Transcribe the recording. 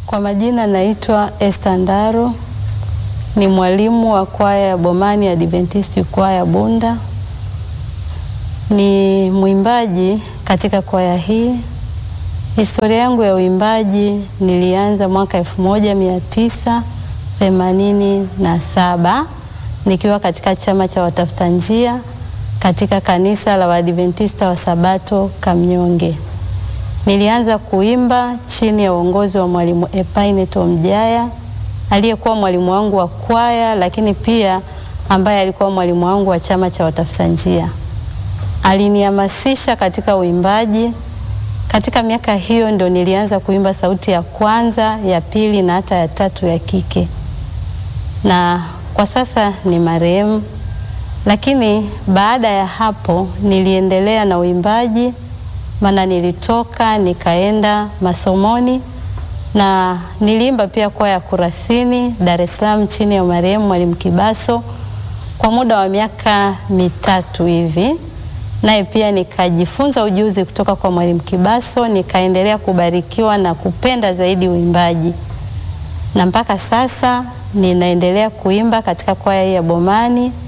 Kwa majina naitwa Esther Ndaro, ni mwalimu wa kwaya ya Bomani Adventist kwaya Bunda. Ni mwimbaji katika kwaya hii. Historia yangu ya uimbaji nilianza mwaka elfu moja mia tisa themanini na saba nikiwa katika chama cha watafuta njia katika kanisa la Waadventista wa Sabato Kamnyonge. Nilianza kuimba chini ya uongozi wa mwalimu Epaine Tomjaya aliyekuwa mwalimu wangu wa kwaya, lakini pia ambaye alikuwa mwalimu wangu wa chama cha watafuta njia. Alinihamasisha katika uimbaji. Katika miaka hiyo ndo nilianza kuimba sauti ya kwanza, ya pili na hata ya tatu ya kike, na kwa sasa ni marehemu. Lakini baada ya hapo niliendelea na uimbaji, maana nilitoka nikaenda masomoni na niliimba pia kwaya ya Kurasini Dar es Salaam chini ya marehemu Mwalimu Kibaso kwa muda wa miaka mitatu hivi, naye pia nikajifunza ujuzi kutoka kwa Mwalimu Kibaso, nikaendelea kubarikiwa na kupenda zaidi uimbaji, na mpaka sasa ninaendelea kuimba katika kwaya hii ya Bomani